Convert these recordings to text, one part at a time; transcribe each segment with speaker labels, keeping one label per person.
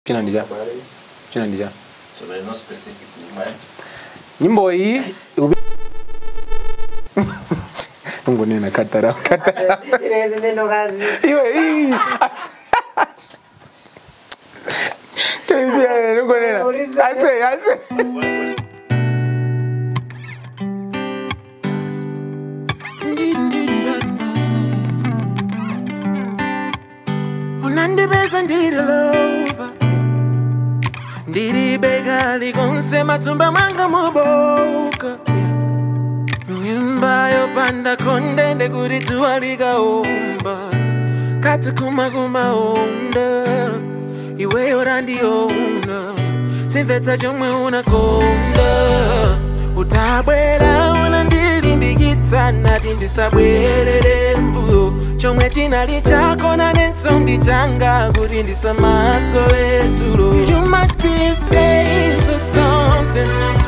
Speaker 1: Jina ni ja. Jina ni ja.
Speaker 2: So there's no specific woman.
Speaker 1: Nyimbo hii ubi... Mungu nina katara katara.
Speaker 3: Ile neno kazi.
Speaker 1: Iwe hii. Tenzia Mungu nina.
Speaker 3: Uliza-
Speaker 1: Ase ase.
Speaker 4: unandibeza ndililova ndilibega likonsema tumba mwanga muboka nyumba yopanda kondende kuti dzuwa likaomba kati kumakumaonda iweyo randiona simvetsa chomwe unakonda utabwera unandilimbikitsa nati ndisabwerere mbuyo chomwe chinali chako nanenso ndi changa kuti ndisamasowe tulo you must be saying to something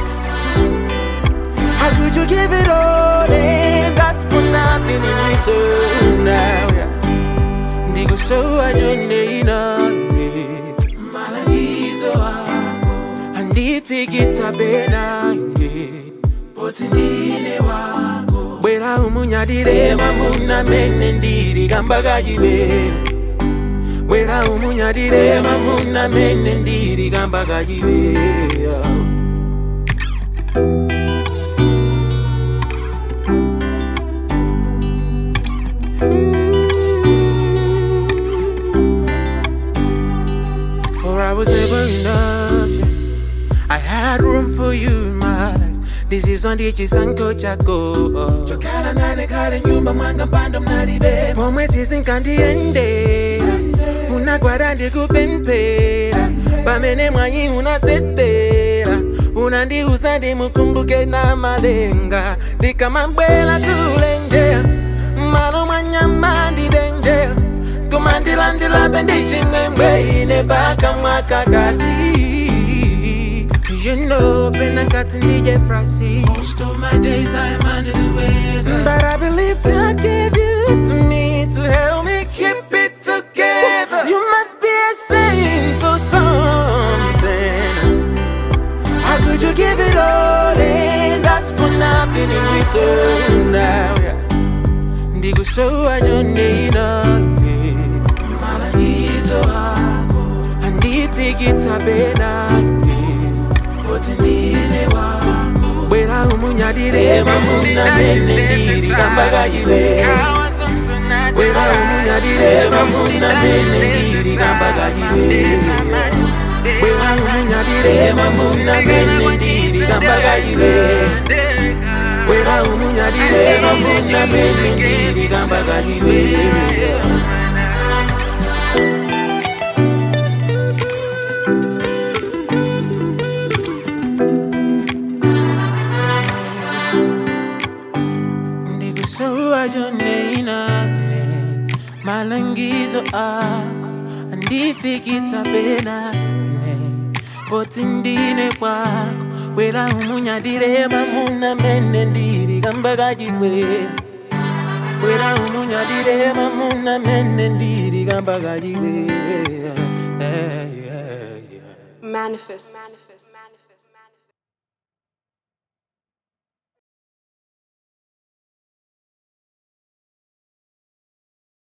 Speaker 4: How could you give it all and ask for nothing in return now? Yeah. Ndikusowa chonde inane malagizo ako andifikitsa benange poti ndine wako bwera umunyadire mamuna mene ndiri kambakachiwe bwera umunyadire mamuna mene ndiri kambakachiwe yeah. For I was never enough. yeah. I had room for you in my life. This is one ditch sanko chako. Chokala nane kale nyumba mwanga mpando mnalibe. Pomwe sisi nkandiendera. Unagwada ndikupempera. Pamene mwanyi unatetera. Unandiuza ndimukumbuke na malenga. Ndikamabwela kulenjera. Malo mwanyama ndidenjera. kumandilandila bendichimwemwe ine paka mwakakasi You know, been a got in DJ Frosty. Most of my days I am under the weather. But I believe God gave you to me to help me keep it together. You must be a saint or something. How could you give it all and ask for nothing in return now? Yeah. ndikusowa chonde inane malagizo ako andifikitsa benane poti ndine wako bwera umunyadire mamuna mene ndiri kambakachiwe bwera umunyadire mamuna mene ndiri kambakachiwe bwera umunyadire mamuna mene ndiri kambakachiwe bwera umunyadire mamuna mene ndiri kambakachiwe ndikusowa chonde inane malangizo ako andifikitsa benane poti ndine kwako bwera umunyadire mamuna mene ndiri kambakachiwe bwera umunyadire mamuna mene ndiri kambakachiwe
Speaker 5: Manifest.